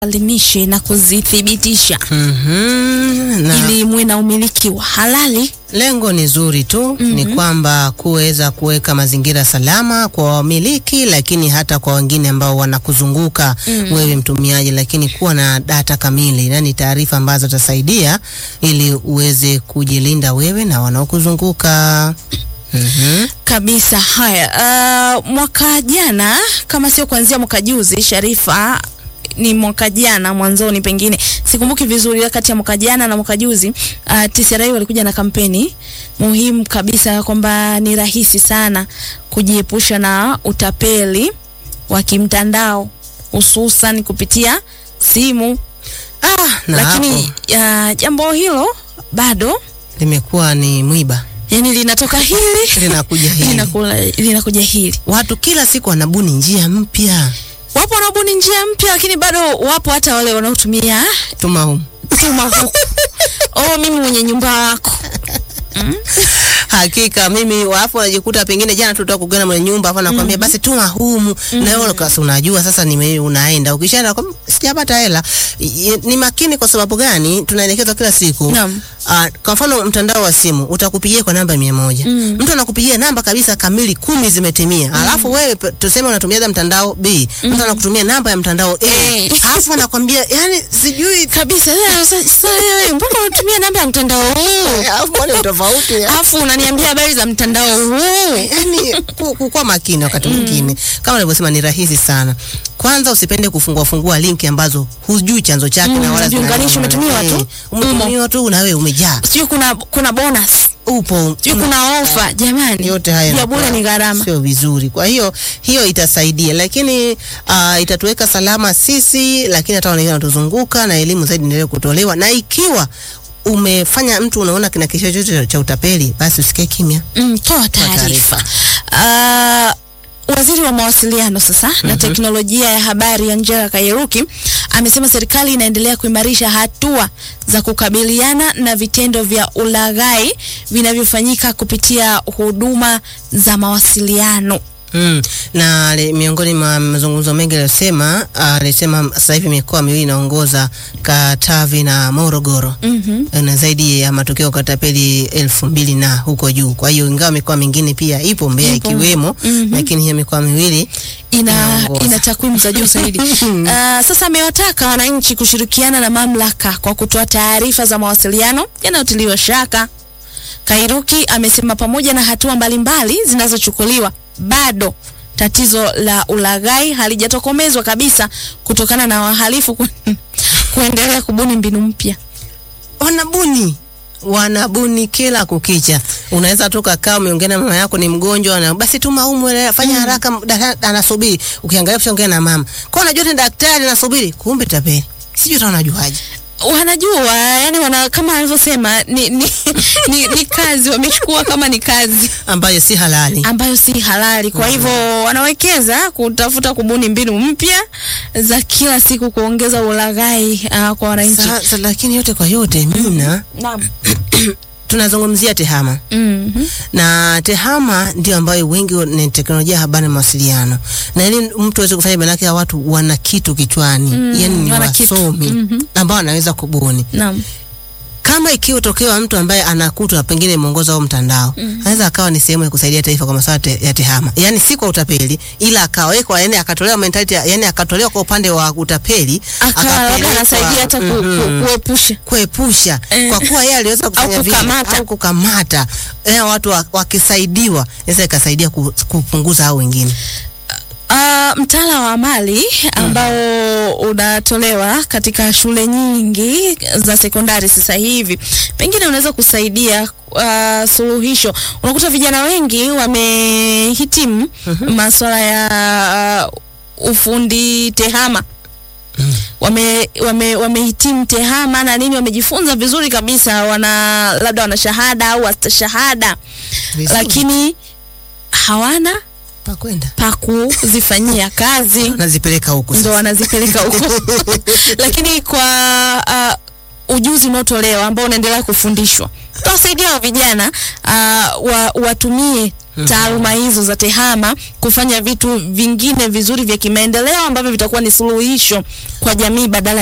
alimishe na kuzithibitisha Mhm, na ili muwe na umiliki wa halali. lengo ni zuri tu ni kwamba kuweza kuweka mazingira salama kwa wamiliki, lakini hata kwa wengine ambao wanakuzunguka wewe mtumiaji, lakini kuwa na data kamili, yani taarifa ambazo zitasaidia ili uweze kujilinda wewe na wanaokuzunguka. Mhm. Kabisa. Haya, uh, mwaka jana kama sio kuanzia mwaka juzi, Sharifa, ni mwaka jana mwanzoni, pengine sikumbuki vizuri, kati ya mwaka jana na mwaka juzi uh, TCRA walikuja na kampeni muhimu kabisa kwamba ni rahisi sana kujiepusha na utapeli wa kimtandao hususan kupitia simu, Ah, na lakini hapo uh, jambo hilo bado limekuwa ni mwiba, yani linatoka hili linakuja hili. linakula- linakuja hili Watu kila siku wanabuni njia mpya. wapo wanaobuni njia mpya, lakini bado wapo hata wale wanaotumia Tuma humu. tuma huku. Oh, mimi mwenye nyumba wako Hakika mimi wapo najikuta pengine jana tulitoka kugana mwenye nyumba hapo nakwambia basi tuma humu na wewe kasi unajua sasa nime unaenda ukishaenda kwa sijapata hela I- ni makini kwa sababu gani tunaelekezwa kila siku Naam. Ah, kwa mfano mtandao wa simu utakupigia kwa namba mia moja mtu anakupigia namba kabisa kamili kumi zimetimia alafu wewe pe- tuseme unatumia mtandao B mtu anakutumia namba ya mtandao A Eh. alafu anakwambia yani sijui kabisa. Sasa sasa wewe mbona unatumia namba ya mtandao huu? alafu mbona ni tofauti Alafu unaniambia habari za mtandao huu. yani ku- kukuwa makini wakati mwingine kama nilivyosema ni rahisi sana kwanza usipende kufungua fungua linki ambazo hujui chanzo chake Mm, na wala viunganishi zina- umetumiwa tu. Eh, umetumiwa tu na wewe umejaa Sijui kuna kuna bonus, upo sijui kuna ofa. Jamani, yote haya ya yanakuwa bure ni gharama. sio vizuri. Kwa hiyo hiyo itasaidia, lakini uh, itatuweka salama sisi, lakini hata wale wanatuzunguka, na elimu zaidi endelee kutolewa, na ikiwa umefanya mtu unaona kina kisho chochote cha utapeli, basi usikae kimya. Mm, toa taarifa. Uh, Waziri wa mawasiliano sasa na teknolojia ya habari Angela Kairuki amesema serikali inaendelea kuimarisha hatua za kukabiliana na vitendo vya ulaghai vinavyofanyika kupitia huduma za mawasiliano. Mm. Na ali- miongoni mwa mazungumzo mengi aliyosema, alisema sasa hivi mikoa miwili inaongoza Katavi na Morogoro Mhm. na zaidi ya matokeo ya katapeli elfu mbili na huko juu. Kwa hiyo ingawa mikoa mingine pia ipo Mbeya Ipo. ikiwemo, Mhm. lakini hiyo mikoa miwili ina, Inaongoza. ina takwimu za juu zaidi. Uh, sasa amewataka wananchi kushirikiana na mamlaka kwa kutoa taarifa za mawasiliano yanayotiliwa shaka. Kairuki amesema pamoja na hatua mbalimbali zinazochukuliwa bado tatizo la ulaghai halijatokomezwa kabisa kutokana na wahalifu ku, kuendelea kubuni mbinu mpya. wanabuni wanabuni kila kukicha. Unaweza tu kakaa umeongea na mama yako ni mgonjwa, na basi tuma humu, ele- fanya haraka, dada- anasubiri. Ukiangalia kishaongea na mama kwa unajua ni daktari anasubiri, kumbe tapeli. Sijui hata unajuaje. Wanajua yani wana, kama alivyosema ni, ni, ni, ni kazi wamechukua kama ni kazi ambayo si halali. ambayo si halali. Kwa hivyo wanawekeza kutafuta kubuni mbinu mpya za kila siku kuongeza ulaghai uh, kwa wananchi. Sasa lakini yote kwa yote, mina Naam. tunazungumzia tehama Mhm. na tehama ndio ambayo wengi wa- ni teknolojia ya habari na mawasiliano, na ili mtu aweze kufanya, maanake ya watu wana kitu kichwani Mm, yani ni wana kitu. wasomi Mhm. ambao wanaweza kubuni Naam. kama ikiwa tokea mtu ambaye anakutwa pengine mwongozo au mtandao anaweza akawa ni sehemu ya kusaidia taifa kwa masuala te, ya tehama, yani si kwa utapeli, ila akawekwa, yani akatolewa mentality, ya- yani akatolewa kwa upande wa utapeli, Aka labda akapelekwa- anasaidia hata ku, Mhm. ku, kuepusha kuepusha Eh. kwa kuwa yeye aliweza kufanya vile kukamata. au kukamata eh, watu wa- wakisaidiwa inaweza ikasaidia ku- kupunguza hao wengine. Uh, mtaala wa amali ambao unatolewa katika shule nyingi za sekondari sasa hivi pengine unaweza kusaidia uh, suluhisho. Unakuta vijana wengi wamehitimu masuala ya uh, ufundi tehama wame, wame, wamehitimu tehama na nini, wamejifunza vizuri kabisa, wana labda wana shahada au astashahada, Vizuri. lakini hawana pa kwenda pa kuzifanyia kazi nazipeleka huku ndo sasa. wanazipeleka huko lakini kwa uh, ujuzi unaotolewa ambao unaendelea kufundishwa tutawasaidia wa vijana uh, wa, watumie taaluma hizo za tehama kufanya vitu vingine vizuri vya kimaendeleo ambavyo vitakuwa ni suluhisho kwa jamii badala